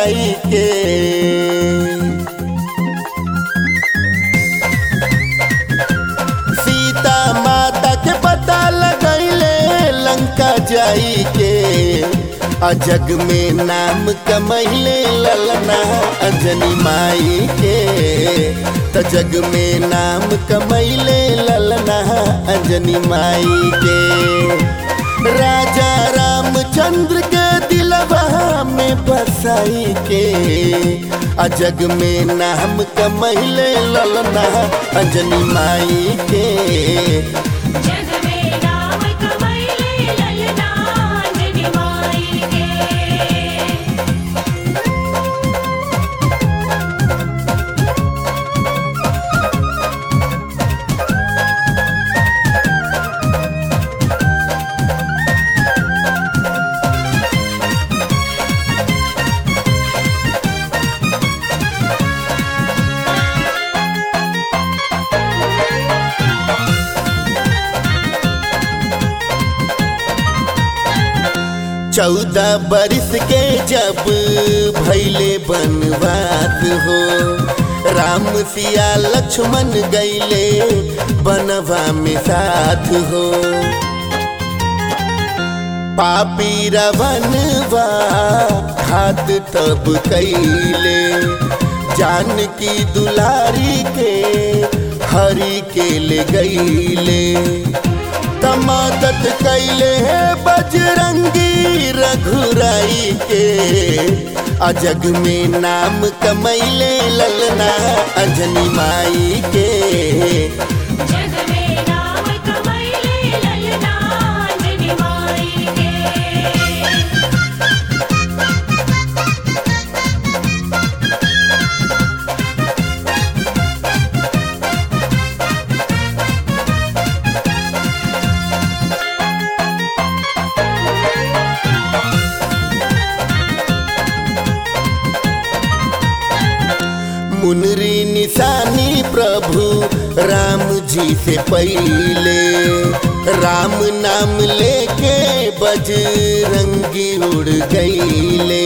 जाई के सीता माता के पता लगैले लंका जाई के अजग में नाम कमैले ललना अंजनी माई के त जग में नाम कमैले ललना अंजनी माई के राजा रामचंद्र के दिलवा में बसाई के अजग में नाम कमैले ललना अंजनी माई के जग में नाम कमैले ललना अंजनी माई के चौदह बरिस के जब भैले बनवास हो राम सिया लक्ष्मण गैले बनवा में साथ हो पापी रवनवा हाथ तब कैले जानकी दुलारी के हरि के ले गईले तमादत कैले बजरंगी रघुराई के अजग में नाम कमैले ललना अंजनी माई के जग में नाम कमैले ललना अंजनी माई के मुनरी निशानी प्रभु राम जी से पहले राम नाम लेके बजरंगी उड़ गईले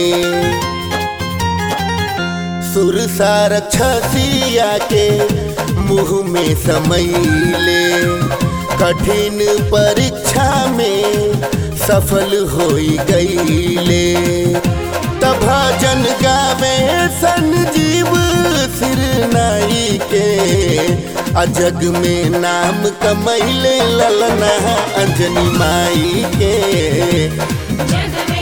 सुरसा रक्षसिया के मुंह में समैले कठिन परीक्षा में सफल होई गईले तब भजन गावे संजीव सिर नाई के अजग में नाम कमैले ललना अंजनी माई के जग में